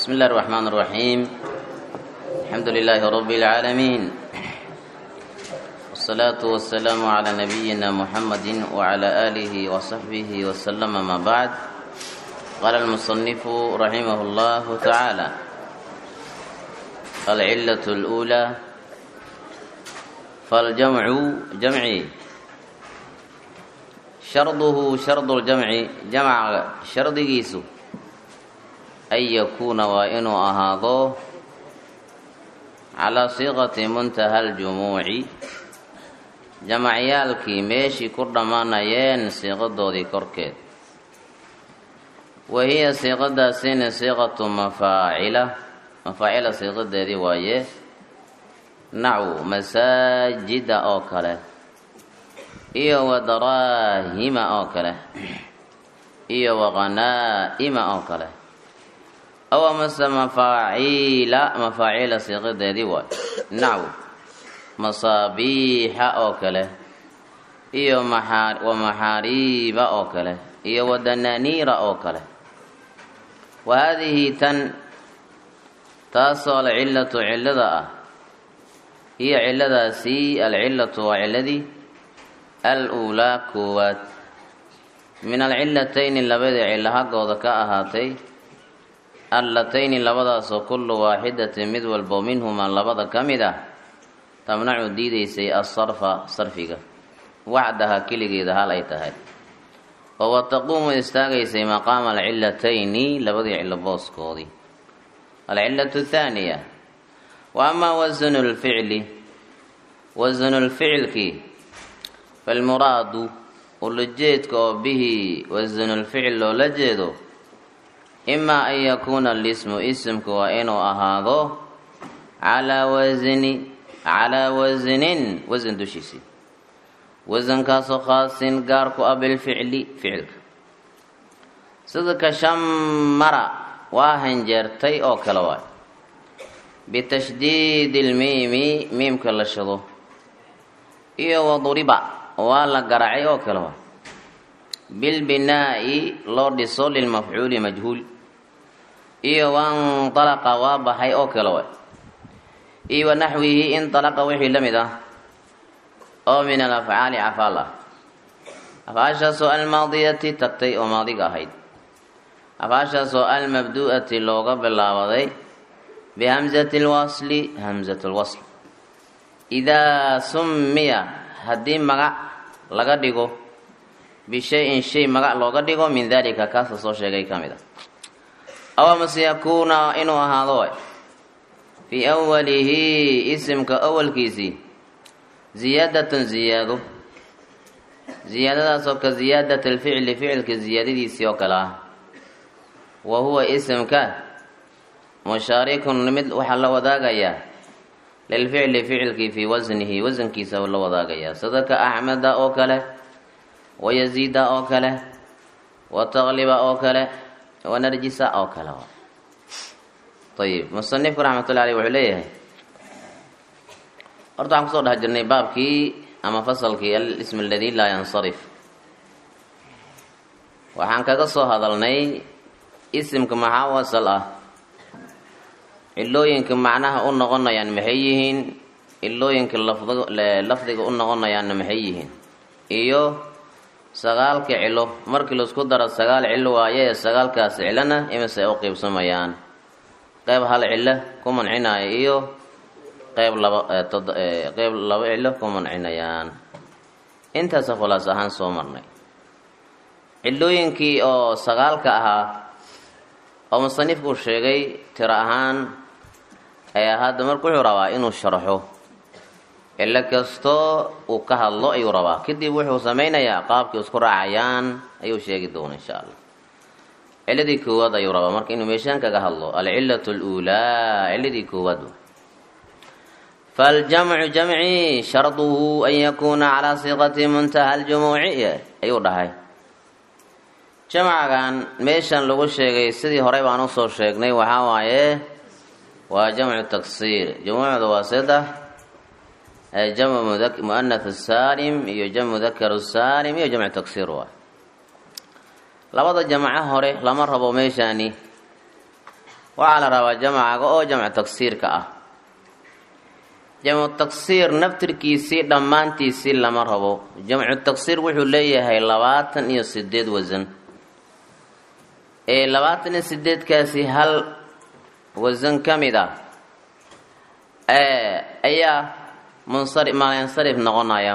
بسم الله الرحمن الرحيم الحمد لله رب العالمين والصلاة والسلام على نبينا محمد وعلى آله وصحبه وسلم ما بعد قال المصنف رحمه الله تعالى العلة الأولى فالجمع جمعي شرطه شرط الجمع جمع شرط جيسو أن يكون وإن أهاضو على صيغة منتهى الجموع جمعيالكي ميشي كردمانayeen siiqadoodii korkeed wahiya siiqadaasina siiqatu mafaacila mafaacila siiqadeedii waaye nacu masaajida oo kale iyo wa daraahima oo kale iyo wa qanaa'ima oo kale aw amase mafaaciila mafaaciila siiqadeedii waaye nacu masaabiixa oo kale iyo maxaa wa maxaariiba oo kale iyo wa danaaniira oo kale wa haadihi tan taasoo alcillatu cillada ah hiyo cilladaasi alcillatu waa cilladii al-uulaa koowaad min alcillatayni labadii cillo haggooda ka ahaatay allatayni labadaasoo kullu waaxidatin mid walbo minhumaa labada ka mid ah tamnacu diidaysay asarfa sarfiga wacdaha keligeeda hal ay tahay oo wa taquumu istaagaysay maqaama alcillatayni labadii cillo booskoodii alcillatu thaaniya wa amaa wasnu lficli wasnu lficilkii falmuraadu ulajeedka oo bihi wasnu lficil loola jeedo imaa an yakuuna alismu isimku waa inuu ahaado calaa wasni calaa wasnin wasan dushiisii wasankaasoo khaasin gaar ku ah bilficli ficilka sida ka shamara waa hanjeertay oo kale waay bitashdiidi ilmiimi miimka la shado iyo waduriba waa la garacay oo kale waay bilbinaa'i loo dhiso lilmafcuuli majhuul iyo waindalaqa waa baxay oo kale waay iyo wa naxwihi indalaqa wixii la mid ah oo min alafcaali cafaal ah afcaashaasoo almaadiyati tagtay oo maadiga ahayd afcaashaasoo almabdu'ati looga bilaabaday bihamsati lwasli hamsat lwasl idaa summiya haddii magac laga dhigo bishay-in shay magac looga dhigo min dalika kaasa soo sheegay ka mid a aw amase yakuuna inuu ahaado way fii awalihi isimka awalkiisii ziyaadatun ziyaado ziyaadadaasoo ka ziyaadati alficli ficilka ziyaadadiisii oo kale ah wa huwa isimka mushaarikun mid waxaa la wadaagayaa lilficli ficilkii fii wasnihi wasankiisa la wadaagayaa sida ka axmeda oo kale wa yaziida oo kale wa taqliba oo kale wa narjisa oo kale ayib musanifku raxmatullahi aleyh wuxuu leeyahay horta waxaan kusoo dhex jirnay baabkii ama fasalkii alism aladi laa yansarif waxaan kaga soo hadalnay isimka maxaa wasal ah cilooyinka macnaha u noqonayaan maxay yihiin cilooyinka lafdiga u noqonayaanna maxay yihiin iyo sagaalka cilo markii laisku daro sagaal cilo waaye sagaalkaas cilona imise u qiibsamayaan qeyb hal cilo ku mancinaya iyo qeyb laba qeyb laba cilo ku mancinayaan intaasa khulaas ahaan soo marnay cilooyinkii oo sagaalka ahaa oo musanifku sheegay tiro ahaan ayaa hadda marka wuxuu rabaa inuu sharxo cilo kastoo uu ka hadlo ayuu rabaa kadib wuxuu sameynayaa qaabkii isku raacayaan ayuu sheegi doona insha allah ciladii koowaad ayuu rabaa marka inuu meeshaan kaga hadlo alcilatu aluulaa ciladii koowaad faljamcu jamci sharduhu an yakuuna calaa siiqati muntaha aljumuuci ayuu dhahay jamcagan meeshan lagu sheegay sidii horey baan usoo sheegnay waxaa waaye waa jamcu taksiir jumuucda waa saddex jamcu muanath saalim iyo jamcu mudakar saalim iyo jamcu taksiir waay labada jamco hore lama rabo meeshaani waxaa la rabaa jamcaga oo jamcu tagsiirka ah jamcu tagsiir naftirkiisii dhammaantiisii lama rabo jamcu tagsiir wuxuu leeyahay labaatan iyo sideed wasan ee labaatan iyo sideedkaasi hal wasan ka mid ah ayaa munsari maansarif noqonaya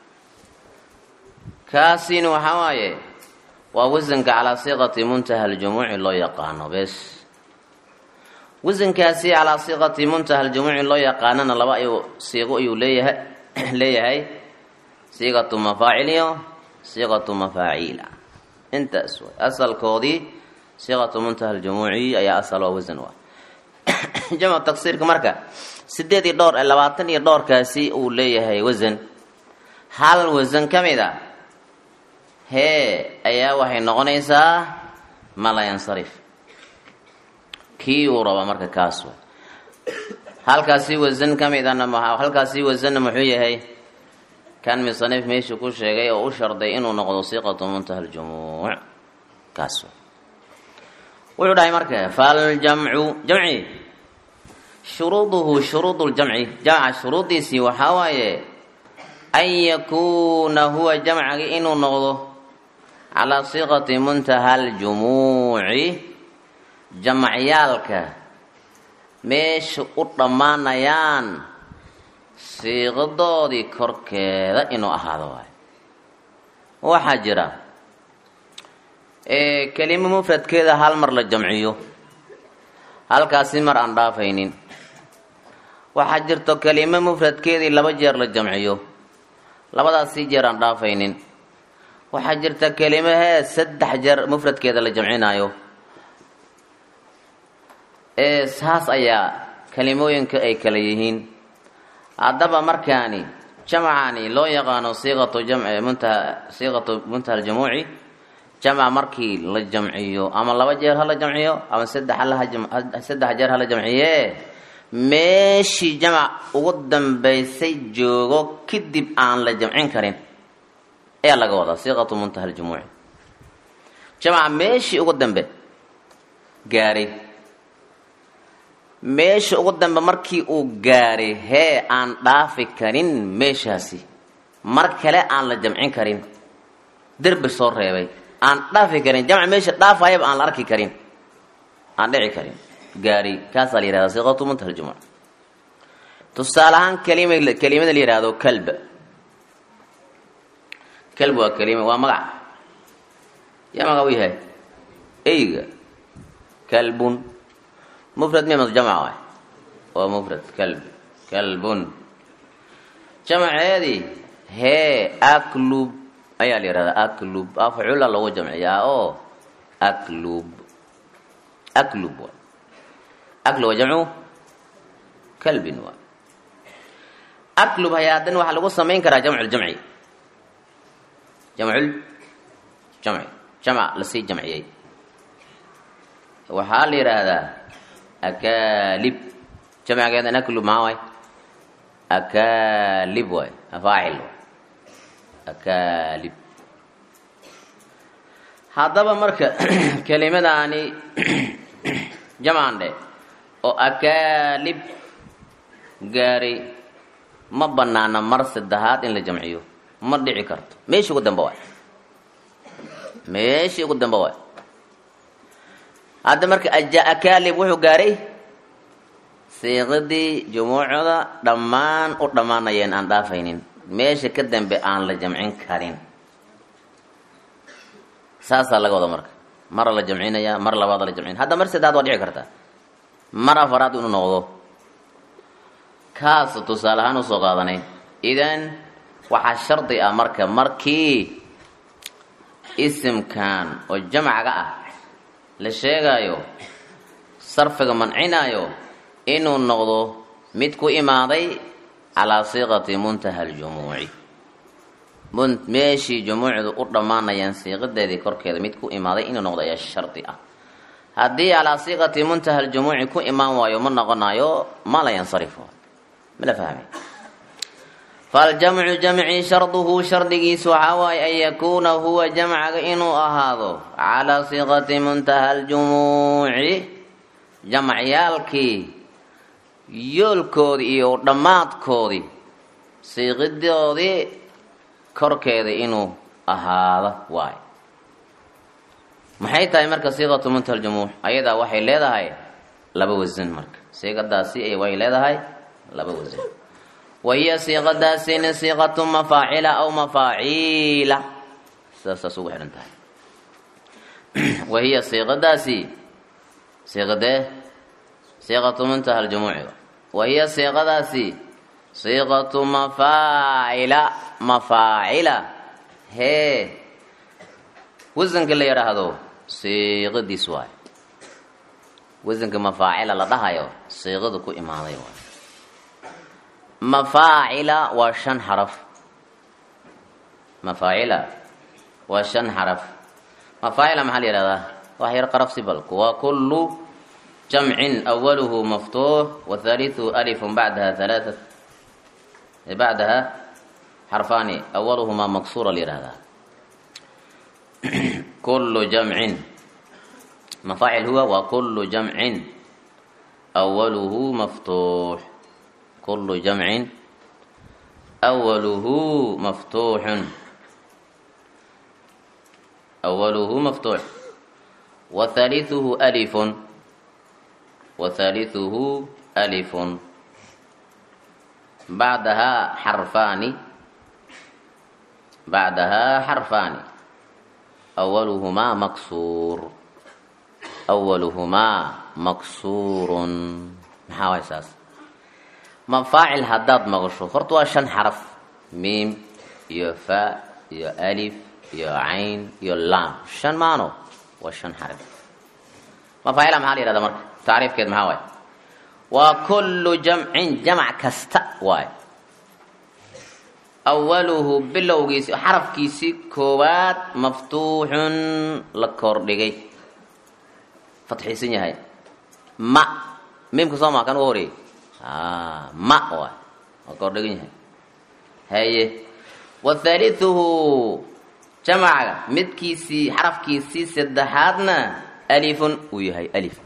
kaasina waxaa waaye waa wasanka calaa siiqati muntaha aljumuuci loo yaqaano bes wasankaasi calaa siiqati muntaha aljumuuci loo yaqaanana laba ayuu siiqo ayuu leeyahay leeyahay siiqatu mafaacil iyo siiqatu mafaaciila intaas way asalkoodii siiqatu muntaha aljumuuci ayaa asal waa wasan waa jamcu tagsiirka marka sideed iyo dhowr labaatan iyo dhowrkaasi uu leeyahay wasan hal wasan ka mid a hee ayaa waxay noqonaysaa malayansarif kii uu raba marka kaas way halkaasi wasan ka midana halkaasi wasanna muxuu yahay kan misanif meeshuu ku sheegay oo u sharday inuu noqdo siiqatu muntaha aljumuuc kaas way wuxuu dhahay marka faljamcu jamci shuruuduhu shuruud ljamci jamca shuruudiisii waxaa waaye an yakuuna huwa jamcagi inuu noqdo calaa siiqati muntaha aljumuuci jamcyaalka meesha u dhammaanayaan siiqadoodii korkeeda inuu ahaado waayo waxaa jira kelimo mufradkeeda hal mar la jamciyo halkaasi mar aan dhaafaynin waxaa jirto kelimo mufradkeedii laba jeer la jamciyo labadaasii jeer aan dhaafaynin waxaa jirta kelimahee saddex jeer mufradkeeda la jamcinaayo saas ayaa kelimooyinka ay kala yihiin haddaba markaani jamcani loo yaqaano siiqatu jamci muntaha siiqatu muntaha aljumuuci jamca markii la jamciyo ama laba jeer hala jamciyo ama saddex saddex jeer hala jamciye meeshii jamc ugu dambaysay joogo kadib aan la jamcin karin ayaa laga wadaa siiqatu muntaha aljumuuci jamca meeshii ugu dambe gaaray meesha ugu dambe markii uu gaaray hee aan dhaafi karin meeshaasi mar kale aan la jamcin karin derbi soo reebay aan dhaafi karin jamc meesha dhaafayaba aan la arki karin aan dhici karin gaari kaasaa la yihahda siiqatu muntaha aljumuuc tusaale ahaan kalima kelimada la yihahdo kalba kalb waa kelima waa magac yaa magac u yahay eyga kalbun mufrad mimas jamc waay waa mufrad kalb kalbun jamceedii hee aklub ayaa la yihahdaa aklub afcula lagu jamciyaa oo aklub aklub waay aklu waa jamcu kalbin waay aklub hayaa haddana waxaa lagu samayn karaa jamculjamci jamcul jamci jamca lasii jamciyey waxaa la yidhaahdaa akalib jamcigeedan aklub maxaa waay akalib waay afaacil waay akalib haddaba marka kelimadaani jamcan dhe oo akalib gaaray ma banaana mar saddexaad in la jamciyo ma dhici karto meeshii ugu dambe waay meeshii ugu dambe waay hadda marka akalib wuxuu gaaray siiqadii jumuucda dhammaan u dhammaanayeen aan dhaafaynin meesha ka dambe aan la jamcin karin saasaa laga wada marka mara la jamcinaya mar labaada la jamcin hadda mar saddexaad waa dhici kartaa mar afaraad inuu noqdo kaas tusaale ahaan usoo qaadanay idan waxaa shardi ah marka markii isimkan oo jamcaga ah la sheegaayo sarfiga mancinaayo inuu noqdo mid ku imaaday calaa siiqati muntaha aljumuuci meeshii jumuucdu u dhammaanayaan siiqadeedii korkeeda mid ku imaaday inuu noqdo ayaa shardi ah haddii calaa siiqati muntaha aljumuuci ku imaan waayo ma noqonayo ma la yansarifo mala fahmay faljamcu jamci sharduhu shardigiisu waxaa waaye an yakuuna huwa jamcaga inuu ahaado calaa siiqati muntaha aljumuuci jamacyaalkii yoolkoodii iyo dhammaadkoodii siiqidoodii korkeeda inuu ahaado waayo maxay tahay marka siiqatu muntaha ljumuux ayadaa waxay leedahay laba wasan marka siiqadaasi way leedahay laba wasan wahiya siiqadaasina siiqatu mafaacila aw mafaaciila sidaasaas ugu xidhan tahay wahiya siiqadaasi siiqadee siiqatu muntaha ljumuuci wahiya siiqadaasi siiqatu mafaacila mafaacila hee wasanka la yidhaahdo siiqadiis waay wasanka mafaacila la dhahayo siiqadu ku imaaday waay mafaacila waa shan xaraf mafaacila waa shan xaraf mafaacila maxaa la yihahdaa wax yar qarafsi balku waa kullu jamcin awaluhu maftuux wathalithu alifun bacdaha halaatat bacdaha xarfaani awaluhumaa maksuura la yihahdaa kullu jamcin mafaacil huwa waa kullu jamcin awaluhu maftuux kullu jamcin awaluhu maftuuxun awaluhu maftuux wathalithuhu alifun wathalithuhu alifun bacdahaa xarfaani bacdahaa xarfaani awaluhumaa maksuur awaluhumaa maksuurun maxaa waay saas mafaacil haddaad maqasho horta waa shan xaraf miim iyo fa iyo alif iyo cayn iyo laam shan maano waa shan xaraf mafaacila maxaa la yihahda marka tacriifkeed maxaa waay waa kullu jamcin jamac kasta waay awaluhu bilowgiisi xarafkiisii koowaad maftuuxun la kordhigay fatxiisan yahay ma miimka soo maa kan ugu horeeyey ma waay waa kordhigan yahay haye wathalithuhu jamaca midkiisii xarafkiisii saddexaadna alifun uu yahay alif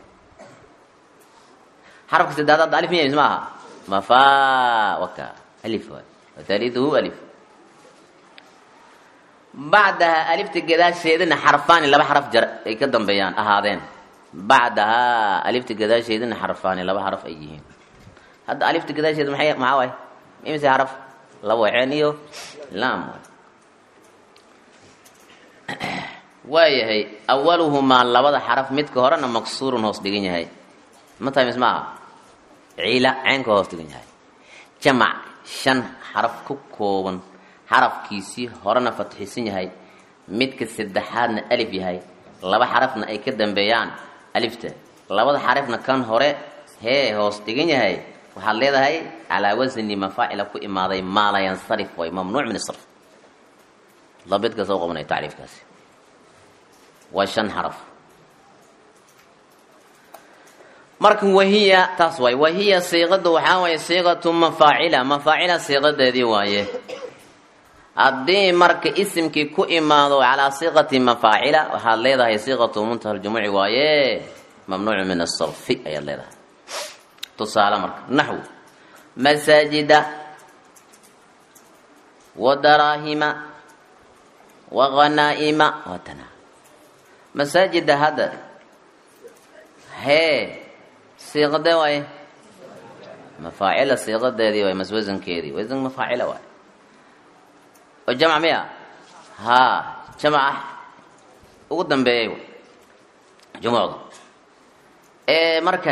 xarafka saddexaad alif miya ma aha mafa waka alif waay wathalithuhu alif bacdaha alifta gadaasheedana xarfaani laba xaraf jar ay ka dambeeyaan ahaadeen bacdahaa alifta gadaasheedana xarfaani laba xaraf ay yihiin hadda alifta gadaasheeda maxay maxaa waay imise xaraf laba waceen iyo laam waayahay awaluhumaa labada xaraf midka horena maksuurun hoos dhigan yahay ma tahay mis maaha ciila ceenka hoos dhigan yahay jamac shan xaraf ku kooban xarafkiisii horena fatxisan yahay midka saddexaadna alif yahay laba xarafna ay ka dambeeyaan alifta labada xarafna kan hore hee hoos dhigan yahay waxaad leedahay calaa wasni mafaacila ku imaaday maa la yansarif way mamnuuc min isrf dabidka soo qabanaya tacriifkaasi waa shan xaraf marka wahiya taas waay wahiya siiqadu waxaa waaye siiqatu mafaacila mafaacila siiqadeedii waaye haddii marka isimkii ku imaado calaa siiqati mafaacila waxaad leedahay siiqatu muntaha ljumuuci waaye mamnuucu min asarfi ayaad leedahay tusaale marka naxwu masaajida wa daraahima wa khanaa'ima waatana masaajida hadda hee siiqadee waaye mafaacila siiqadeedii waay mas wasankeedii wasan mafaacila waay oo jamc miya haa jamca ugu dambeeyay jumucda ee marka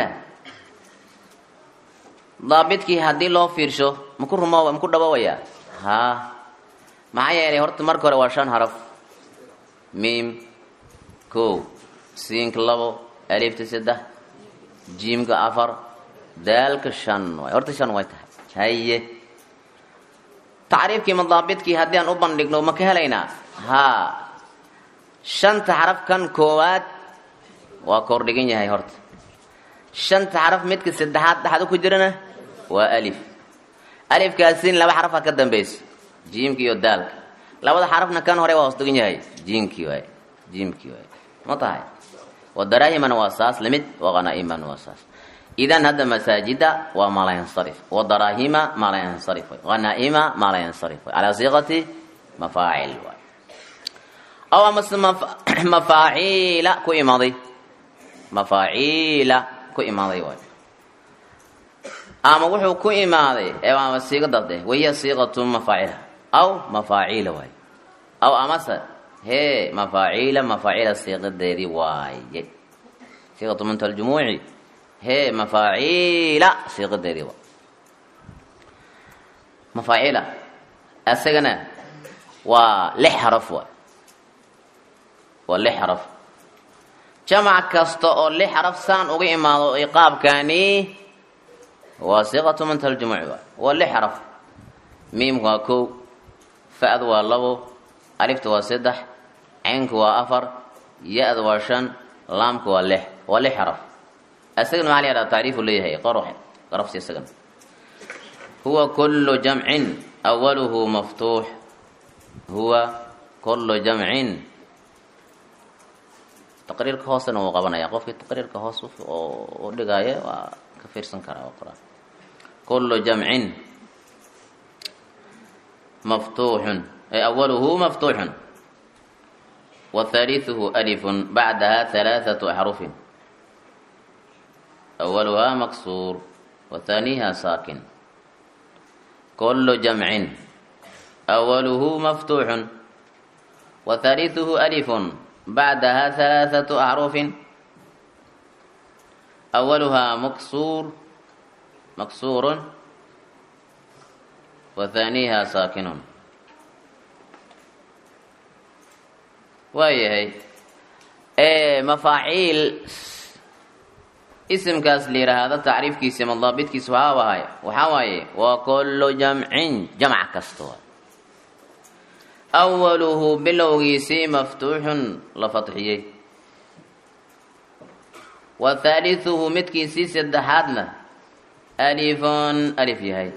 daabidkii haddii loo fiirsho maku rumo maku dhabowayaa haa maxaa yeelay horta marka hore waa shan haraf miim kow siinka labo alifta saddex jiimka afar daalka shan waay horta shan way tahay haye tacriifkii madaabidkii haddii aan u bandhigno ma ka helaynaa haa shanta xaraf kan koowaad waa kordhigan yahay horta shanta xaraf midka saddexaad dhexda ku jirana waa alif alifkaasin laba xarafa ka dambaysa jiimka iyo daalka labada xarafna kan hore waa hoos dhigan yahay jiimkii waay jiimkii waay ma tahay wadaraahimana waa saas lamid waqanaaimana waa saas idan hadda masaajida waa maa la yansarif wadaraahima maa la yansarif way hanaaima maa la yansarif way calaa siiqati mafaacil waay aw amase mafaaciila ku imaaday mafaaciila ku imaaday waay ama wuxuu ku imaaday ama siigadade wahiya siiqatu mafaacila aw mafaaciila waay aw amase hee mafaaciila mafaaciila siiqadeedii waaye siiqatu munta aljumuuci hee mafaaciila siiqadeedii waay mafaaciila isagana waa lix xaraf waay waa lix xaraf jamac kasta oo lix xaraf saan uga imaado qaabkani waa siiqatu munta aljumuuci waay waa lix xaraf miimku waa kow fa-du waa labo alifta waa saddex caynku waa afar ya-da waa shan laamku waa lix waa lix xaraf isagana maxaa la yahahda tacriifu leeyahay qor qarafsi isagana huwa kullu jamcin awaluhu maftuux huwa kullu jamcin taqriirka hoosena wuu qabanaya qofkii taqriirka hoos u dhigaayo waa ka fiirsan karaa waa qor kullu jamcin maftuuxun awaluhu maftuuxun وثالثه ألف بعدها ثلاثة أحرف أولها مكسور وثانيها ساكن كل جمع أوله مفتوح وثالثه ألف بعدها ثلاثة أحرف أولها مكسور مكسور وثانيها ساكن waayahay mafaaciil isimkaas la yidhaahdo tacriifkiisa ama daabitkiisa waxaa waay waxaa waaye waa kullu jamcin jamc kasta waay awaluhu bilowgiisii maftuuxun la fatxiyey wa thaalithuhu midkiisii saddexaadna alifun alif yahay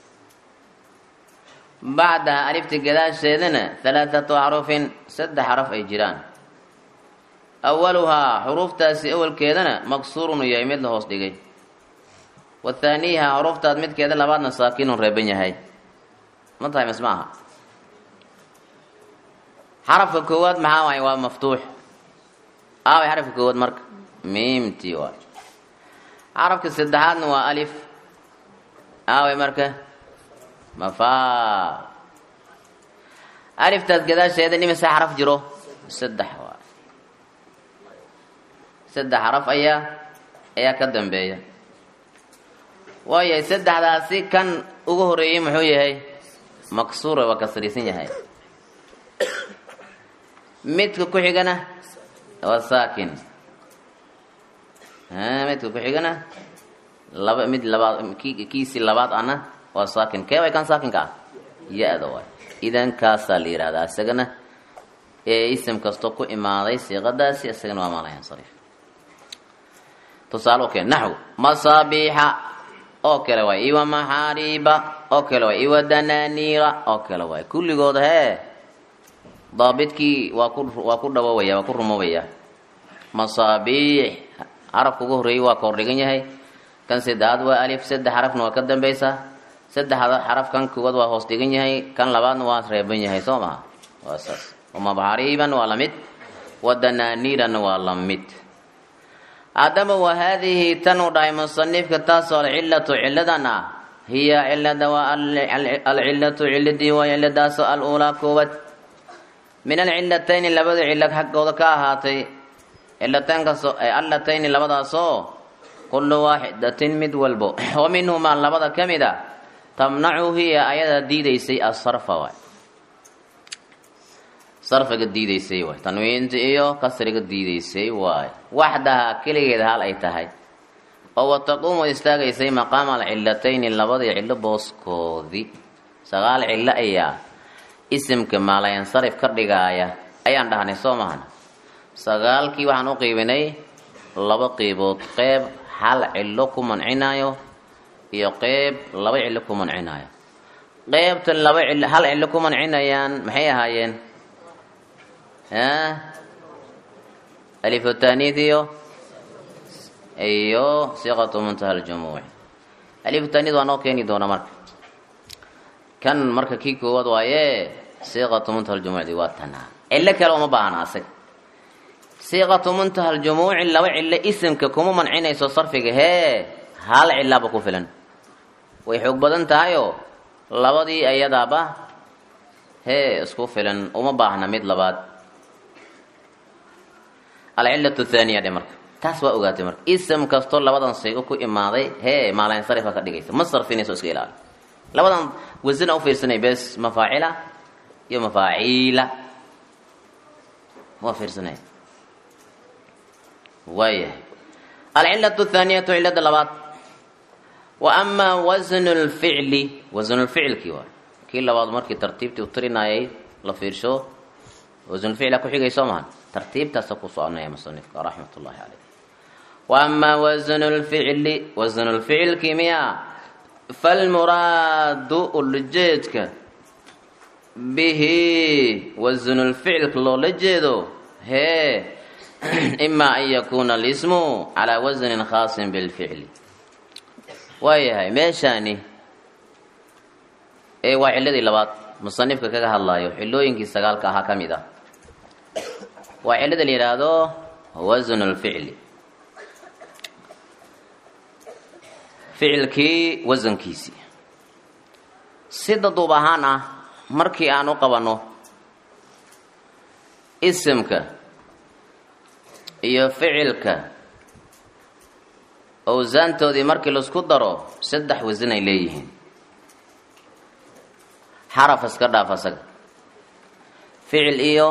bacdaha alifta gadaasheedana halaathatu axrufin saddex xaraf ay jiraan awaluhaa xuruuftaasi awalkeedana maksuurun u yahay mid la hoos dhigay wa thaaniiha xuruuftaas midkeeda labaadna saakinun reeban yahay ma tahay mas ma aha xarafka koowaad maxaa waay waa maftuux aaway xarafka koowaad marka miimtii waay xarafka saddexaadna waa alif aaway marka mafaa aliftaas gadaasheeda nimise xaraf jiro saddex waa saddex xaraf ayaa ayaa ka dambeeya waayahay saddexdaasi kan ugu horeeyey muxuu yahay maksuura waa kasriisan yahay midka ku xigana waa saakin midka ku xigana laba mid labaad kiisii labaad ana waa saakin kee way kan saakinka ah ya-da waay idan kaasaa la yidhahdaa isagana ee isim kastoo ku imaaday siiqadaasi isagana waa maalayansarif tusaale okale naxw masaabiixa oo kale waay iwa maxaariiba oo kale waay iwa dananiira oo kale waay kulligooda hee daabidkii waa ku waa ku dhawoobaya waa ku rumoobaya masaabiix xarafka ugu horreeyey waa ka hordhigan yahay kan saddexaad waa alif saddex xarafna waa ka dambeysaa saddexda xaraf kan koowaad waa hoos dhigan yahay kan labaadna waa reeban yahay soo maha waa saas wamabaxariiban waa lamid wadananiiranna waa lamid haddaba wa haadihi tan uu dhahay musanifka taasoo alcilatu ciladan ah hiya cilada waa alcilatu ciladii waa ciladaasoo al-uulaa koowaad min alcilatayni labada cilo xaggooda ka ahaatay cilataynkasoo allatayni labadaasoo kullu waaxidatin mid walbo wa minhumaa labada ka mid a tamnacu hiya ayada diidaysay asarfa waay sarfiga diidaysay waay tanwiinta iyo kasriga diidaysay waay waxdaha keligeeda hal ay tahay oo wataquumu istaagaysay maqaama alcilatayni labadii cillo booskoodii sagaal cillo ayaa isimka maalayansarif ka dhigaaya ayaan dhahnay soo mahan sagaalkii waxaan u qiibinay laba qiibood qeyb hal cillo ku mancinayo iyo qeyb laba cillo ku mancinayo qeybtan laba cil hal cillo ku mancinayaan maxay ahaayeen alif taaniid iyo iyo siiqatu muntaha aljumuuci alif taaniid waa noo keeni doona marka kan marka kii koowaad waaye siiqatu muntaha aljumuucdi waa tanaa cillo kale uma baahna asaga siiqatu muntaha aljumuuci laba cillo isimka kuma mancinayso sarfiga hee hal cilaaba ku filan way xoog badan tahayoo labadii ayadaaba hee isku filan uma baahna mid labaad alcillatu thaaniya dhe marka taas waa ogaatay marka ism kastoo labadan saygo ku imaaday hee maalansarifa ka dhigaysa ma sarfinayso iska ilaali labadan wasina ufiirsanay bes mafaacila iyo mafaaciila waa fiirsanay waayahay alcillatu thaaniyatu cillada labaad wa amaa wasnu lficli wasnulficilkii waa kii labaad markii tartiibtii u tirinayay la fiirsho wasnulficla ku xigay soo mahan tartiibtaasa ku soconaya musanifka raxmat ullahi caleyh wa amaa wasnu lficli wasnu lficilkii miya falmuraadu ulajeedka bihi wasnulficilka loola jeedo hee ima an yakuuna alismu calaa wasnin khaasin bilficli waayahay meeshaani ee waa cilladii labaad musanifka kaga hadlaayo xilooyinkii sagaalka ahaa ka mid ah waa cillada la yidhaahdo wasnu lficli ficilkii wasankiisii sida duub ahaan ah markii aan u qabanno isimka iyo ficilka owsaantoodii markii laisku daro saddex wasan ay leeyihiin xaraf iska dhaaf asaga ficil iyo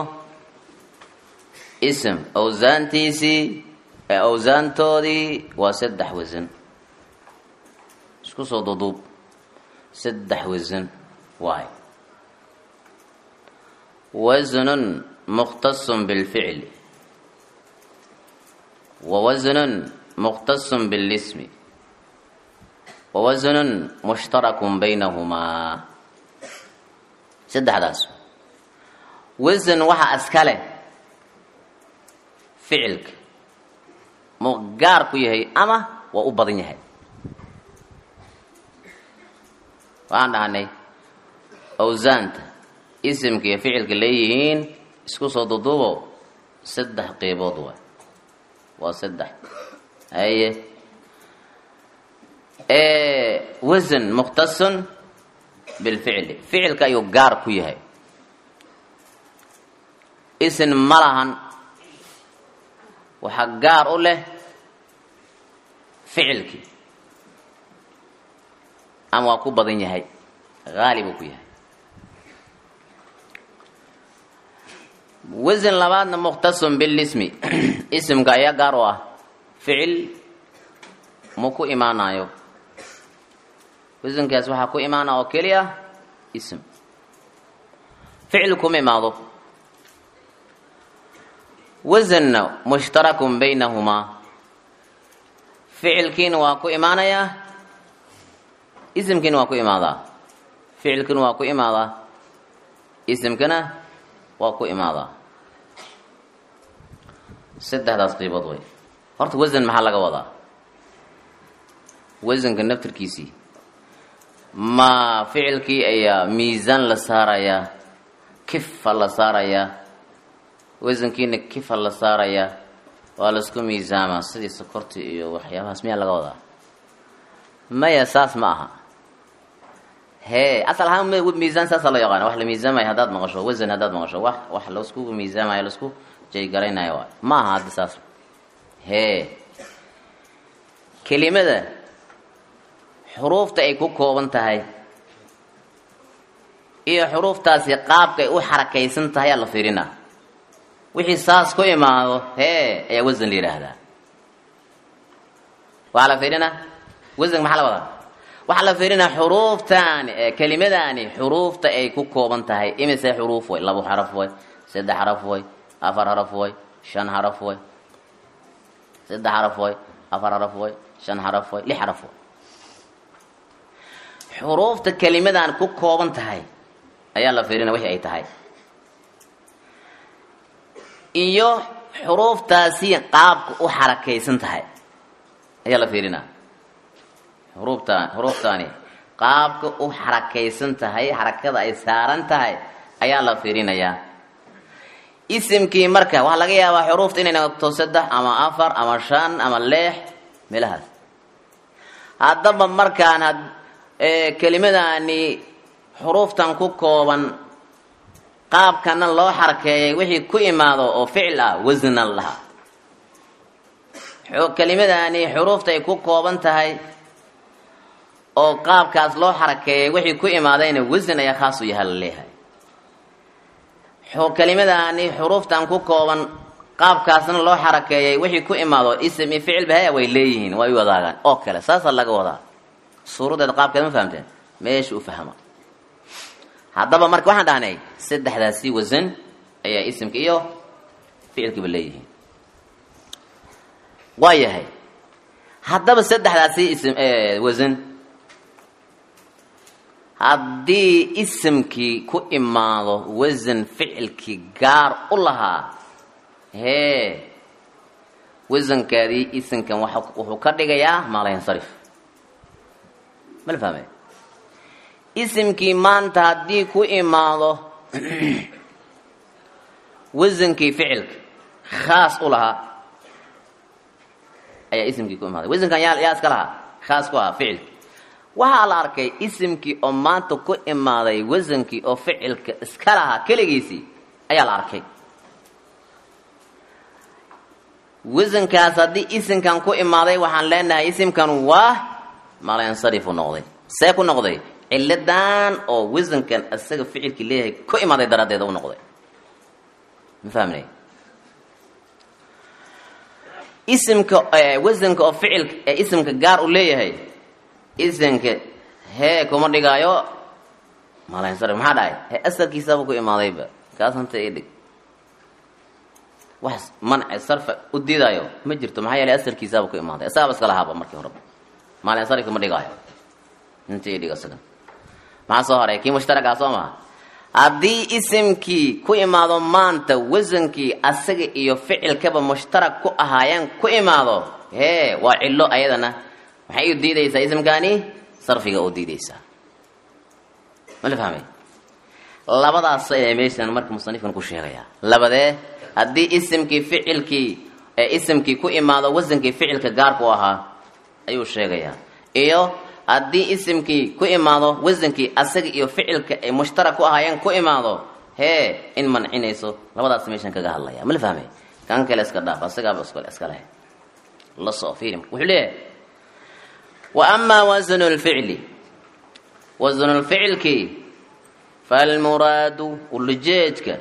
ism owsaantiisii ee owsaantoodii waa saddex wasan isku soo duduub saddex wasan waay wasnun mukhtasun bilficli wa wasnun mukhtasun bilismi wa wasnun mushtarakun baynahumaa saddexdaas wasan waxaa iska leh ficilka muu gaar ku yahay ama waa u badan yahay waxaan dhahnay awsaanta isimka iyo ficilka leeyihiin isku soo duduubo saddex qeybood waay waa saddex haye wasan mukhtasun bilficli ficilka ayuu gaar ku yahay isin ma lahan waxaa gaar u leh ficilkii ama waa ku badan yahay haalibuu ku yahay wasan labaadna mukhtasun bilismi isimka ayaa gaar u ah ficil mu ku imaanayo wasankaas waxaa ku imaana oo keliya ism ficil kuma imaado wasanna mushtarakun baynahumaa ficilkiina waa ku imaanayaa isimkiina waa ku imaadaa ficilkiina waa ku imaadaa isimkana waa ku imaadaa saddexdaas qiibood way horta wasan maxaa laga wadaa wasanka naftirkiisii ma ficilkii ayaa miisaan la saarayaa kifa la saarayaa wasankiina kifa la saarayaa waa laisku miisaamaa sidii sokorti iyo waxyaabahaas miyaa laga wadaa maya saas ma aha hee asal ahaan miisaan saasa loo yaqaana wax la miisaamayo haddaad maqasho wasan haddaad maqasho wax wax laisku miisaamayo laisku jaygaraynayo waay ma aha hadda saas hee kelimada xuruufta ay ku kooban tahay iyo xuruuftaasi qaabkay u xarakaysan tahay aa la fiirinaa wixii saas ku imaado hee ayaa wasan la yidhaahdaa waxaa la fiirinaa wasanka maxaa la wadaa waxaa la fiirinaa xuruuftaani kelimadaani xuruufta ay ku kooban tahay imise xuruuf way labo xaraf way saddex xaraf way afar xaraf way shan xaraf way saddex xaraf way afar xaraf way shan xaraf way lix xaraf way xuruufta kelimadaan ku kooban tahay ayaa la fiirina wixii ay tahay iyo xuruuftaasi qaabka u xarakaysan tahay ayaa la fiirinaa xuruuftaan xuruuftaani qaabka u xarakaysan tahay xarakada ay saaran tahay ayaa la fiirinayaa isimkii marka waxaa laga yaabaa xuruufta inay noqoto saddex ama afar ama shan ama leex meelahaas haddaba markaan kelimadaani xuruuftan ku kooban qaabkana loo xarakeeyay wixii ku imaado oo ficil ah wasnan lahaa kelimadaani xuruufta ay ku kooban tahay oo qaabkaas loo xarakeeyay wixii ku imaadayna wasn ayaa khaas u yaha la leeyahay kelimadaani xuruuftan ku kooban qaabkaasna loo xarakeeyay wixii ku imaado ism iyo ficilba haya way leeyihiin way wadaagaan oo kale saasaa laga wadaa suuraddeeda qaabkeed ma fahamteen meesha u fahma haddaba marka waxaan dhahnay saddexdaasi wasan ayaa isimka iyo ficilkiiba leeyihiin waa yahay haddaba saddexdaasi ism wasan haddii isimkii ku imaado wasan ficilkii gaar u lahaa hee wasankaadii isimkan wuxuu ka dhigayaa maalayansarif ma la fahmay isimkii maanta haddii ku imaado wasankii ficilka khaas u lahaa ayaa isimkii ku imaaday wasankan yaa yaa iska lahaa khaas ku ahaa ficilki waxaa la arkay isimkii oo maanta ku imaaday wasankii oo ficilka iska lahaa keligiisii ayaa la arkay wasankaas haddii isimkan ku imaaday waxaan leenahay isimkan waa malansarifu noqday see ku noqday ciladan oo wasankan isaga ficilkii leeyahay ku imaaday daraaddeeda u noqday ma fahmnay isimka wasanka oo ficilka ee isimka gaar u leeyahay isimka hee kuma dhigaayo malansarif maxaa dhahay he asalkiisaba ku imaadayba kaas hanta ii dhig wax manci sarfa u diidaayo ma jirto maxaa yeelay asalkiisaaba ku imaaday isagaba iska lahaaba markii horeba malansarif ma dhigaayo inta ii dhig isaga maxaa soo haray kii mushtaragaa soo maha haddii isimkii ku imaado maanta wasankii asaga iyo ficilkaba mushtarak ku ahaayeen ku imaado hee waa cillo ayadana maxay u diidaysaa isimkaani sarfiga u diidaysaa ma la fahmay labadaas ee meeshan marka musanifkan ku sheegayaa labadee haddii isimkii ficilkii ee isimkii ku imaado wasankii ficilka gaarku ahaa ayuu sheegayaa iyo haddii isimkii ku imaado wasankii asaga iyo ficilka ay mushtarak ku ahaayeen ku imaado hee in mancinayso labadaas meeshan kaga hadlaya ma la fahmay kan kale iska dhaaf asagaaba iskale iska leh la soo fiiri wuxuu leeyahay wa amaa wasnu lficli wasnu lficilkii falmuraadu ulajeedka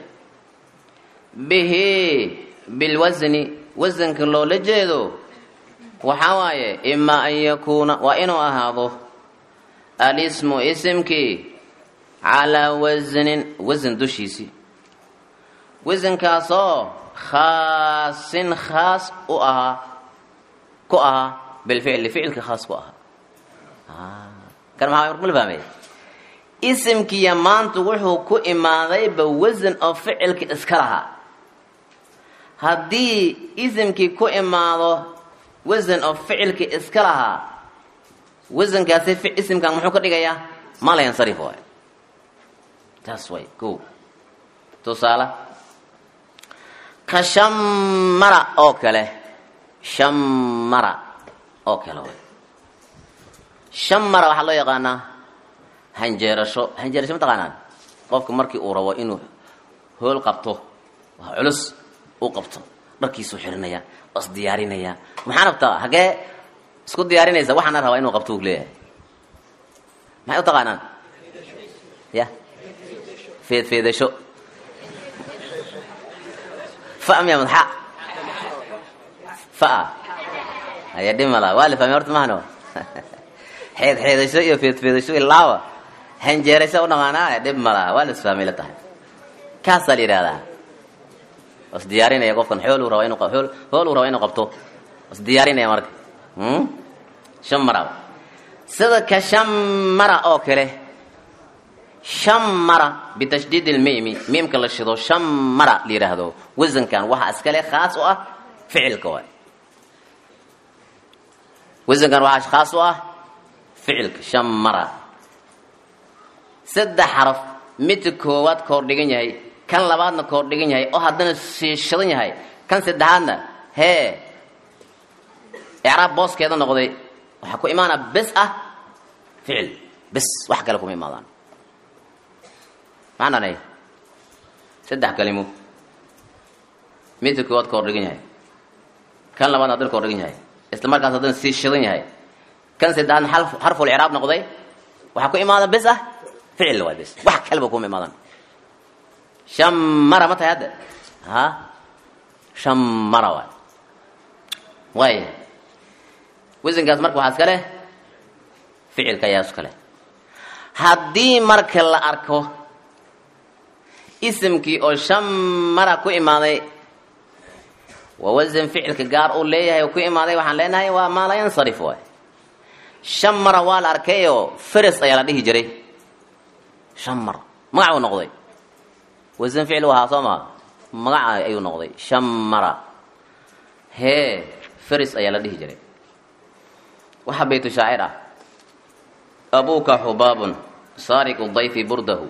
bihi bilwasni wasanka loola jeedo waxaa waaye imaa an yakuuna waa inuu ahaado alismu isimkii calaa wasnin wasan dushiisii wasankaasoo khaasin khaas u ahaa ku ahaa bilficli ficilka khaas ku ahaa kan maxaa mala fahmay isimkiiya maanta wuxuu ku imaadayba wasan oo ficilka iska lahaa haddii isimkii ku imaado wasan oo ficilkii iska lahaa wasankaasi isimkan muxuu ka dhigayaa malayansarif waay taas way ko tusaale ka shammara oo kale shammara oo kale way shammara waxaa loo yaqaanaa hanjeerasho hanjeerasho mataqaanaan qofka markii uu rabo inuu hool qabto waa culus uu qabto dharkiisuu xirinaya waa isdiyaarinaya maxaa rabtaa hagee isku diyaarinaysa waxaana rabaa inuu qabto u leeyahay maxay u taqaanaan ya feedfeedasho fa miya madxa fa haya dhimala waa la fahmay horta mahano xeed xeedasho iyo feedfeedasho ilaawa hanjeerasho u dhaqaanaa dhib malaha waa la isfahmay la tahay kaasaa la yidhahdaa was diyaarinaya qofkan xool uu raba inu hool hool uu raba inuu qabto was diyaarinaya marka shan mara sida ka shan mara oo kale shamara bitashdiid ilmiimi miimka la shido shamara la yidhaahdo wasankan waxa iskale khaas u ah ficilka waay wasankan waxaa khaas u ah ficilka shamara saddex xaraf midka koowaad koor dhigan yahay kan labaadna koor dhigan yahay oo haddana shiishadan yahay kan saddexaadna hee icraab booskeeda noqday waxaa ku imaanaa bes ah ficil bes wax kale kuma imaadaan maxaan dhanay saddex kalimo midka koowaad koor dhigan yahay kan labaadna haddana koor dhigan yahay isla markaas haddana sii shidan yahay kan saddexaadna xarful icraab noqday waxaa ku imaada bes ah ficil waay bes wax kaleba kuma imaadaan shamara ma tahay hadda ha shamara waay waaya wasankaas marka waxaa iska leh ficilka ayaa iska leh haddii marka la arko isimkii oo shamara ku imaaday waa wasan ficilka gaar uu leeyahay oo ku imaaday waxaan leenahay waa maa la yansarif waay shamara waa la arkayoo feres ayaa la dhihi jiray shamar magac uu noqday wasan ficil u ahaa soo maa magaca ayuu noqday shamara hee feres ayaa la dhihi jiray waxaa baytu shaacir ah abuuka xubaabun saariqu dayfi burdahu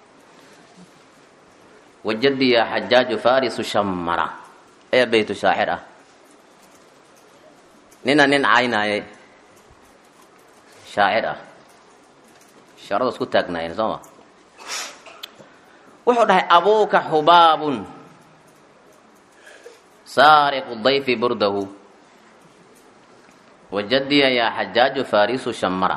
wajadiya xajaaju farisu shamara ayaa baytu shaacir ah nina nin caynaayay shaacir ah sharada isku taagnaayeen soo ma wuxuu dhahay abuuka xubaabun saariqu dayfi burdahu wajadiya yaa xajaaju farisu shamara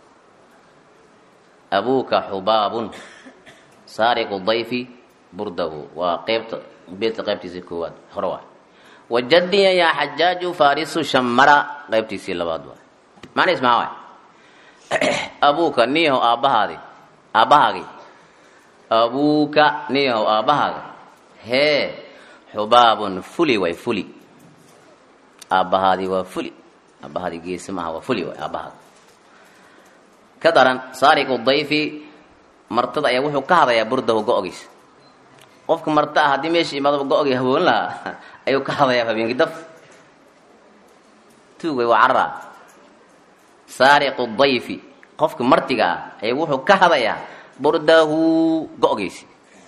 abuuka xubaabun saariqu dayfi burdahu waa qeybta beedka qaybtiisii koowaad hore waay wajadiya yaa xajaaju farisu shamara qaybtiisii labaad waay macnihiis maxaa waay abuuka niyahow aabbahaadi aabbahaagi abuuka niyahow aabbahaaga hee xubaabun fuli waay fuli aabbahaadi waa fuli aabbahaadi geesi maaha waa fuli waay aabbahaada ka daran saariqu dayfi martada ayaa wuxuu ka hadayaa burdahu go-giisa qofka marta ah haddii meesha imaadaba go-gii haboon lahaa ayuu ka hadayaa habeenkii daf tuugay waa carara saariqu dayfi qofka martiga ah ayaa wuxuu ka hadayaa burdahu go-giisi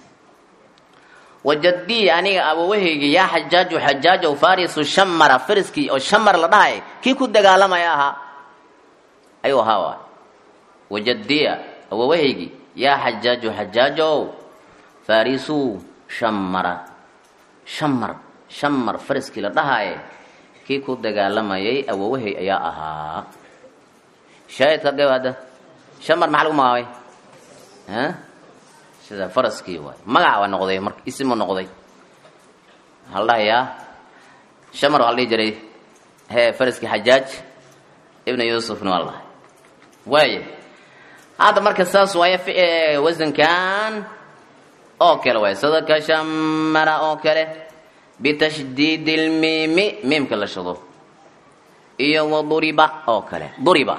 wajadii aniga abawahaygi yaa xajaaju xajaajow farisu shamara fariskii oo shamar la dhahay kii ku dagaalamaya ahaa ayuu ahaa waay wajadiya awawahaygi yaa xajaaju xajaajow farisu shamara shamar shamar fariskii la dhahaye kii ku dagaalamayay awowahay ayaa ahaa shaahidka gab hadda shamar maxaa lagu magaabay sida faraskii waay magaca waa noqday mar isimu noqday waxaa la dhahayaa shamar waxaa la dhihi jiray hee faraskii xajaaj ibna yuusufna waa la dhahay waaya hadda marka saas waaya wasankan oo kale waay sida ka shamara oo kale bitashdiid ilmiimi miimka la shado iyo waduriba oo kale duriba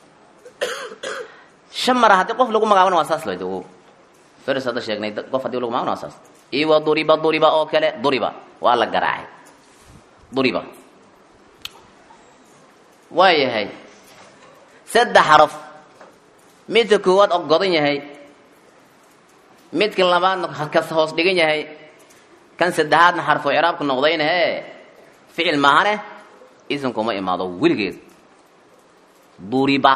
shamara haddii qof lagu magaabana waa saas lad fers hadda sheegnay qof hadii lagu magaabana waa saas iyo waduriba duriba oo kale duriba waa la garaacay duriba waayahay saddex xaraf midka koowaad oo godan yahay midka labaadna kas hoos dhigan yahay kan saddexaadna xarfo ciraabka noqdayna hee ficil maahane isimkuma imaado weligeed duriba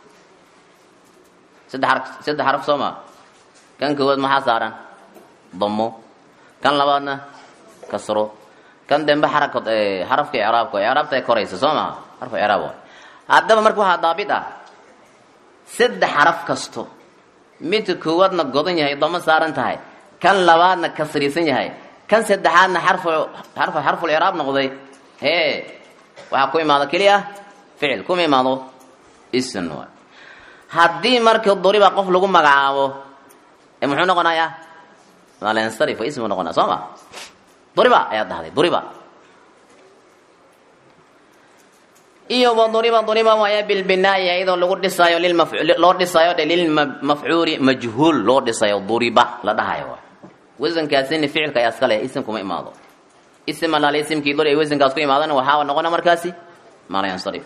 saddex saddex xaraf soo maa kan koowaad maxaa saaran damo kan labaadna kasro kan dambe xaraka xarafka icraabka icraabta ay koraysa soo maha xarfu icraab waay haddaba marka waxaa daabit ah saddex xaraf kasto midka koowaadna godan yahay damo saaran tahay kan labaadna kasriisan yahay kan saddexaadna xarfu xarfu xarful icraab noqday hee waxaa ku imaado keliya ficil kuma imaado isn waay haddii marka duriba qof lagu magacaabo muxuu noqonayaa malensarif ismu noqonaya soo ma duriba ayaad dhahday duriba iyo waduriba duriba waaya bilbinaa'i iyadoo lagu dhisaayo loo dhisaayo dhe lilmafcuuli majhuul loo dhisayo duriba la dhahayo waay wasankaasina ficilka ayaa iska leh isim kuma imaado isim alaale isimkii dor ay wasankaas ku imaadana waxaa noqona markaasi maalayansarif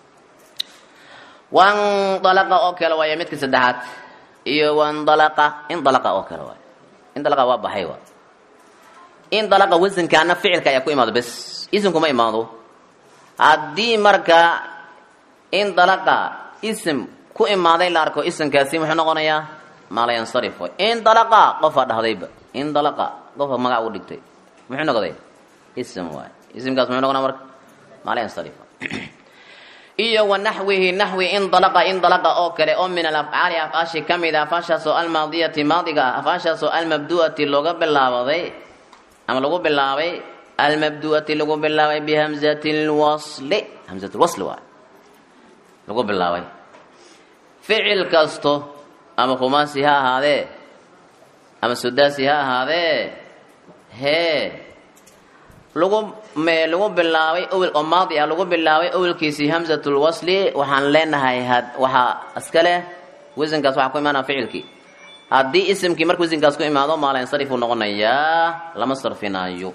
wandalaqa oo kale waaya midka saddexaad iyo wandalaqa indalaqa oo kale waay indalaqa waa baxay waay indalaqa wasankaana ficilka ayaa ku imaado bes isim kuma imaado haddii marka indalaqa isim ku imaaday la arko isimkaasi muxuu noqonayaa maalayansarif waay indalaqa qofaa dhahdayba indalaqa qofa magac u dhigtay muxuu noqday ism waay isimkaas muxuu noqonaa marka maalayansarif iyo wa naxwihi naxwi indalaqa indalaqa oo kale oo min alafcaali afaashi ka mid a afaashaasoo almaadiyati maadiga ah afaashaasoo almabdu'ati looga bilaabaday ama lagu bilaabay almabdu'ati lagu bilaabay bihamzati lwasli hamzat lwasli waay lagu bilaabay ficil kasto ama khumaasi ha ahaadee ama sudaasi ha ahaadee hee lagu me lagu bilaabay owel oo maadi ah lagu bilaabay owelkiisii hamzatulwasli waxaan leenahay had waxaa iska leh wasankaas waxaa ku imaanaya ficilkii haddii isimkii marka wasankaas ku imaado maalansarifuu noqonayaa lama sarfinaayo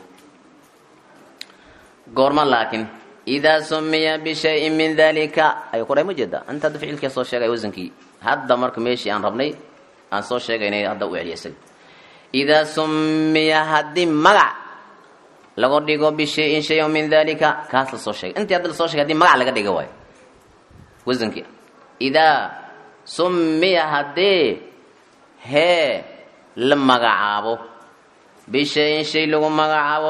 goorma laakiin idaa sumiya bishayin min dalika ayuu kudhahay ma jeeda inta hadda ficilkii soo sheegay wasankii hadda marka meeshii aan rabnay aan soo sheegaynay hadda u celiya isaga idaa sumiya haddii magac lagu dhigo bishayin shayan min dalika kaas la soo sheegay intii hadda lasoo shegay hadii magac laga dhigo waayo wasankii idaa sumiya haddii hee la magacaabo bishayin shay lagu magacaabo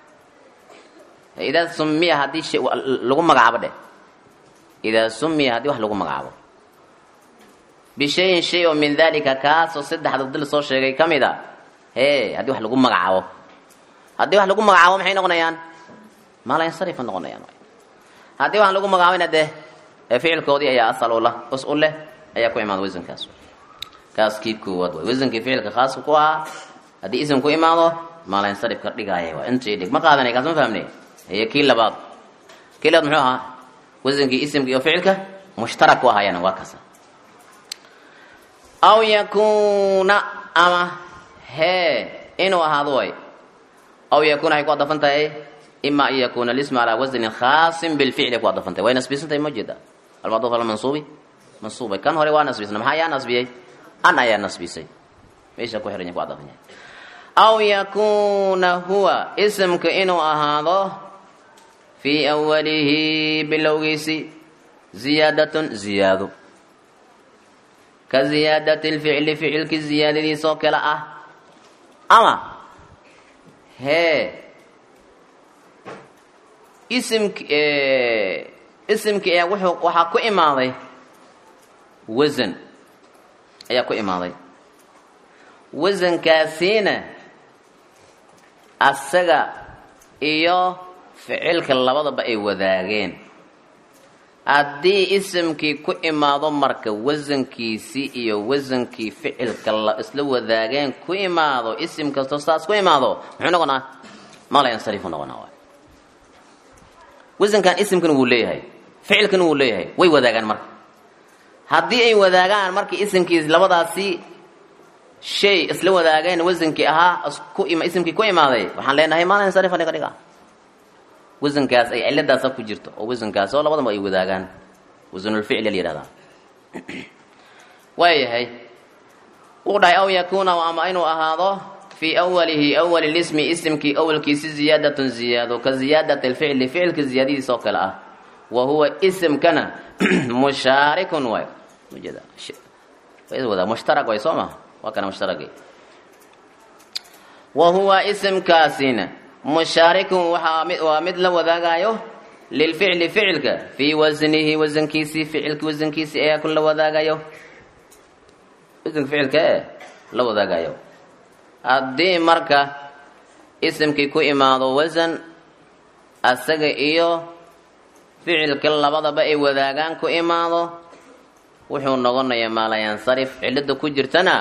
idaa sumiya haddii shay lagu magacaabo dheh idaa sumiya haddii wax lagu magacaabo bishayin shay oo min dalika kaasoo saddexda dil soo sheegay ka mid a hee haddii wax lagu magacaabo haddii wax lagu magacaabo maxay noqonayaan maalayansarifa noqonayaan haddii wax lagu magacaabayna dee ficilkoodii ayaa asal ula us u leh ayaa ku imaada wasankaas kaas kii koowaad waay wasankii ficilka khaaska ku ahaa haddii isim ku imaado maalayansarif ka dhigaaya waa intii dhig ma qaadanay kaas ma fahmne iyo kii labaad kii labaad muxuu ahaa wasankii isimka iyo ficilka mushtarak ku ahaayana waa kasa aw yakuuna ama hee inuu ahaado way aw yakuna waxay ku adafan tahay ima an yakuna lismu calaa wasnin khaasin bilficli ku adafan tahay way nasbisan tahay ma jeeda almacduuf ala mansuubi mansuubay kan hore waa nasbisna maxaa yaa nasbiyey an ayaa nasbisay meesha ku xiran yahay ku adafan yahay aw yakuna huwa isimka inuu ahaado fii awalihi bilowgiisi ziyaadatun ziyaado ka ziyaadati lficli ficilki ziyaadadiisoo kale ah ama hee isimk isimkii ayaa wuxuu waxaa ku imaaday wasan ayaa ku imaaday wasankaasiina asaga iyo ficilka labadaba ay wadaageen haddii isimkii ku imaado marka wasankiisii iyo wasankii ficilka la isla wadaageen ku imaado isim kastoo saas ku imaado muxuu noqonaa maalayansarifu noqonaa waay wasankan isimkan wuu leeyahay ficilkan wuu leeyahay way wadaagaan marka haddii ay wadaagaan markii isimkii labadaasi shay isla wadaageen wasankii ahaa isku isimkii ku imaaday waxaan leenahay maalayansarifa dhiga dhiga wasankaas ay ciladaasa ku jirto oo wasankaas oo labadaba ay wadaagaan wasanulficli la yihahdaa waayahay wuu dhahay aw yakuna ama inuu ahaado fii awalihi awali lismi isimkii awalkiisi ziyaadatun ziyaado ka ziyaadati lficli ficilka ziyaadadiis oo kale ah wa huwa isimkana mushaarikun waay ujeeda wada mushtarak way soo maha waa kana mushtaragay wa huwa isimkaasina mushaarikun waxaa mid waa mid la wadaagayo lilficli ficilka fii wasnihi wasankiisii ficilki wasankiisii ayaa kun la wadaagayo wasanka ficilka ee la wadaagayo haddii marka isimkii ku imaado wasan asaga iyo ficilka labadaba ay wadaagaan ku imaado wuxuu noqonayaa maalayansarif cilada ku jirtana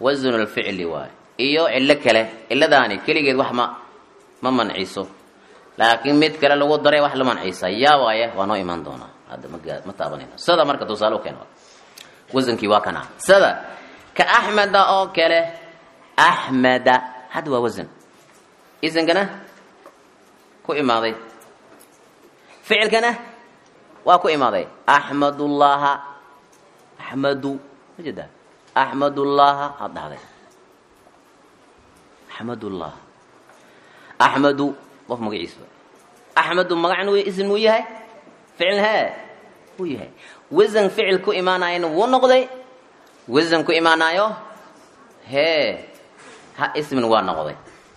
wasanulficli waay iyo cillo kale ciladaani keligeed wax ma ma manciso laakiin mid kale lagu daray wax la manciisa yaa waaye waa noo imaan doonaa hadda ma gaa ma taabanayna sada marka tusaale u keeno wasankii waa kana sada ka axmeda oo kale axmeda hadda waa wasan isankana ku imaaday ficilkana waa ku imaaday axmadullaha axmadu ma jeeda axmadullaha aad dhahday axmadullah axmadu qof magaciisa axmedu magacna w ism wuu yahay ficil hee wuu yahay wasan ficil ku imaanayana wuu noqday wasan ku imaanaayo hee ha ismin waa noqday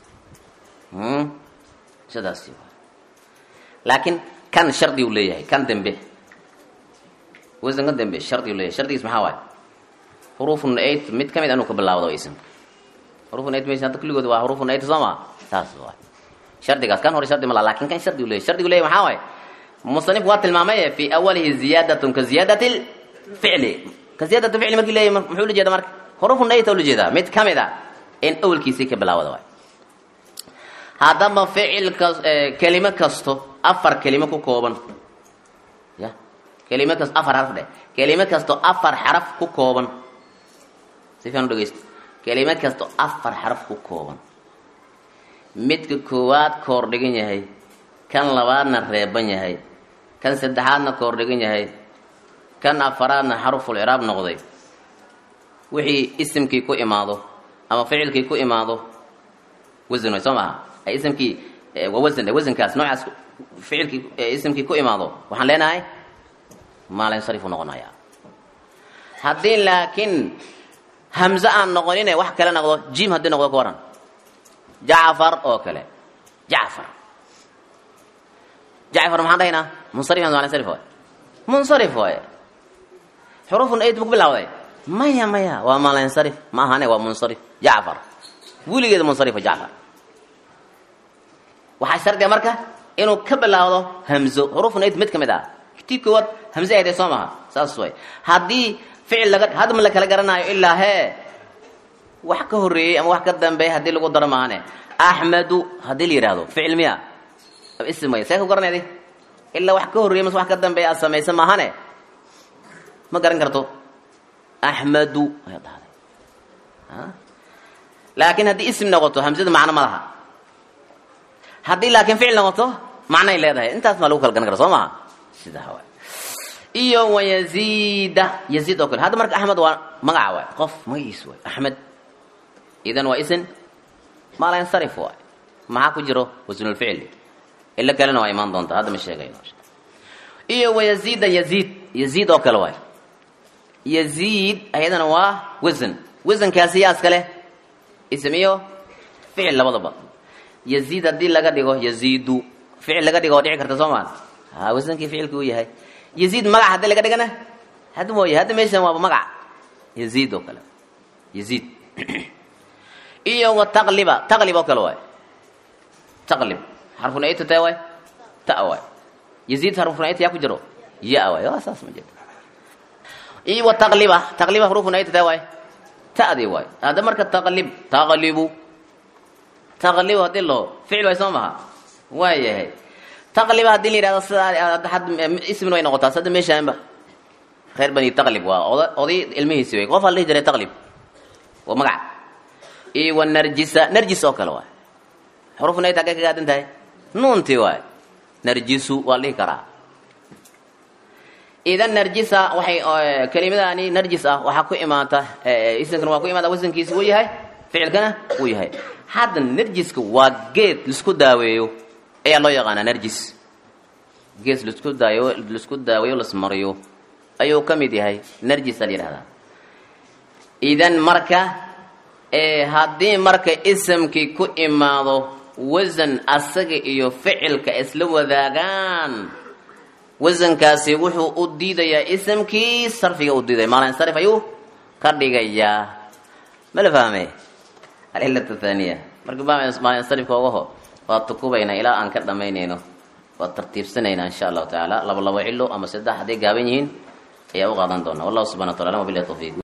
sidaasi waa laakiin kan shardi uu leeyahay kan dembe wasanka dembe shardi uu leeyahay shardigiis maxaa waaye xurufun eight mid ka mid anuu ka bilaawdo ismka xurufun eight meesha hadda kulligood waa xurufun eight soo ma saas waa shardigaas kan hore shardi mala lakin kan shardi uu leeyahay shardigu leeyahay maxaa waaye musanifku waa tilmaamay fi awalihi ziyaadatun ka ziyaadati ficli ka ziyaadati ficli markii leeyahay muxuu ula jeeda marka xurufun eight ula jeedaa mid ka mid a in awalkiisii ka bilaawada waay haddaba ficil kas kelimo kasto afar kelimo ku kooban ya kelimo kasto afar xaraf dheh kelimo kasto afar xaraf ku kooban si fiican u dhegeysta kelimo kasto afar xaraf ku kooban midka koowaad koor dhigan yahay kan labaadna reeban yahay kan saddexaadna koor dhigan yahay kan afaraadna xaruful ciraab noqday wixii isimkii ku imaado ama ficilkii ku imaado wasan way soo maaha isimkii waa wasan wasankaas noocaas ficilkii isimkii ku imaado waxaan leenahay maalinsarif u noqonaya haddii laakiin hamze aan noqonine wax kale noqdo jim haddii noqdo ka waran jacfar oo kale jacfar jacfar maxaan dhahaynaa munsarif maalinsarif waay munsarif waaye xurufun aid buu ku bilawday maya maya waa maalinsarif ma ahane waa munsarif jacfar weligeeda munsarifa jacfar waxaa shardiga marka inuu ka bilaawdo hamzo xurufun aid mid ka mid ah tii koowaad hamze aydee soo maha saas way haddii ficil laga hadma la kala garanaayo ilaa hee wax ka horreeyey ama wax ka dambeeyay haddii lagu daro maahane axmedu haddii la yidhaahdo ficil miya ism way see ku garanaydi ilaa wax ka horreeyey mase wax ka dambeeya aad samaysa maahane ma garan karto axmedu ayaad dhahday laakiin haddii ism noqoto hamzada macno ma laha haddii laakiin ficil noqoto macnay leedahay intaas maa lagu kala garan kara soo maha sidaa waay iyo wayaziida yaziid oo kale hadda marka axmed waa magaca waay qof magaciis waay axmed idan waa isin maalansarif waay maxaa ku jiro wasnulficli ilo kalena waa imaan doontaa hadda ma sheegayno iyo wayaziida yaziid yaziid oo kale waay yaziid ayadana waa wasan wasankaasi yaa iskale ism iyo ficil labadaba yaziid haddii laga dhigo yaziidu ficil laga dhigo oo dhici karta soo maa ha wasankii ficilki uu yahay yaziid magac haddii laga dhigana hadda mooye hadda meeshan waaba magac yaziid oo kale yaziid iyo wa taqliba taqlib oo kale waay taqlib xarfunayta tee waay ta waay yaziid xarfunayta yaa ku jiro ya waay waa saas ma jirto iyo wa taqliba taqliba xarfunayta tee waay ta'dii waay hadda marka taqlib taqlibu taqlib haddii loo ficil waay soo maha waa yahay taqliba haddii la yidhahdo sidaa ismin way noqotaa sadda meeshaanba reer bani taqlib waa oda oday ilmihiisi way qof aa la dhihi jiray taqlib waa magac iyo wa narjisa narjis oo kale waay xurufna ay taagay ka gaadan tahay nuuntii waay narjisu waa la dhihi karaa idan narjisa waxay kelimadaani narjis ah waxaa ku imaata isimkana waa ku imaata wasankiisi uu yahay ficilkana uu yahay hadda narjiska waa geed laisku daaweeyo ayaa loo yaqaanaa narjis gees lasku daayo laisku daaweeyo lasmariyo ayuu ka mid yahay narjisa la yidhahdaa idan marka haddii marka isamkii ku imaado wasan asaga iyo ficilka isla wadaagaan wasankaasi wuxuu u diidayaa isamkii sarfiga u diidaya maalinsarif ayuu ka dhigayaa ma la fahme alcilatu thaniya marka maalinsarifka ogaho waa tukubaynaa ilaa aan ka dhamaynayno waa tartiibsanaynaa insha allahu tacaala laba labo cilo ama saddex hadday gaaban yihiin ayaa u qaadan doonaa wallahu subxana wa tacala wabilahi tawfiiq